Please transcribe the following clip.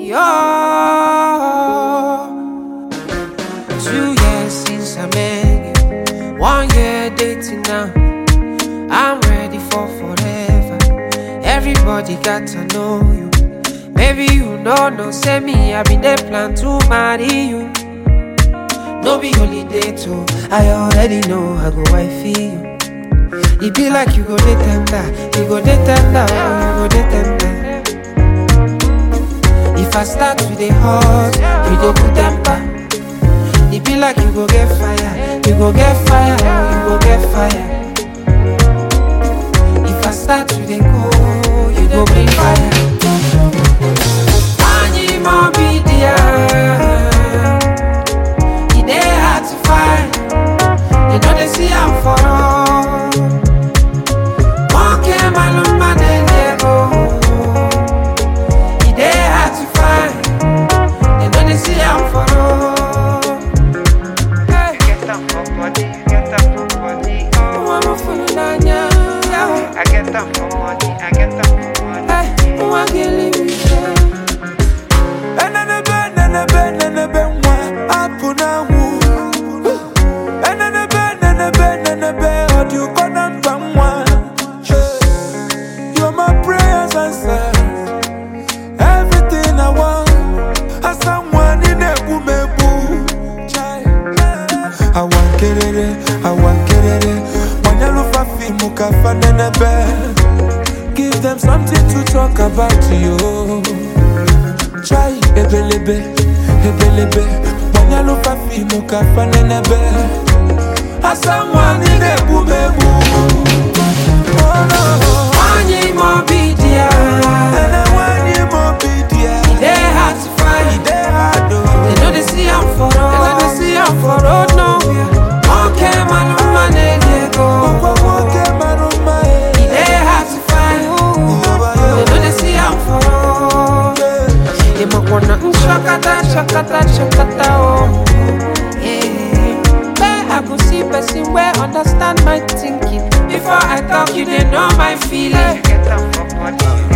oh. Two years since I met you, one year dating now. I'm ready for forever. Everybody got to know you. Maybe you know, no, say me, I been there plan to marry you. No be holiday too. I already know I go wifey you. It be like you go dey tender, you go dey tender, oh, you go dey tender. If I start to dey hot, you go put temper. It be like you go get fire, you go get fire, oh, you go get fire. If I start to dey go, you go bring fire. Anyi mo be there. E dey hard to find. They know they see I'm for all. One came alone, man, go. E dey hard to find. They know they see I'm for all. Hey, get them for body, get them for body, oh. I'm a fool, Nanya. I get them for money, I get them for money. Hey, one can live with you. Enenebe, nenebe, nenebe, nwa, apụ na-anwụ. Enenebe, nenebe, nenebe, ọ dị ụkọ na mba nwa. You're my prayers answered. Everything I want. Asa nwa, ị na-egbu m egbu. Awa nkerere, awa nkerere, gbanyelụfa fiimu ka fa nenebe. Give them something to talk about you. Chai ebelebe, ebelebe Manyalo fa fimu ka fanenebe Asa mwani nebu mebu Oh no Anyi mo be there. Ene wani mo bidia E dey hard to find. Ide hado They know they see I'm for road. They know they see I'm for road nowhere. One came alone, man, they go. Kwa woke maruma E dey hard to find. They know they see I'm for road. They might wanna mm, shakata, shakata, shakata, oh. Yeah. Where I go see person where understand my thinking. Before I talk, you they know my feeling. Get them for body,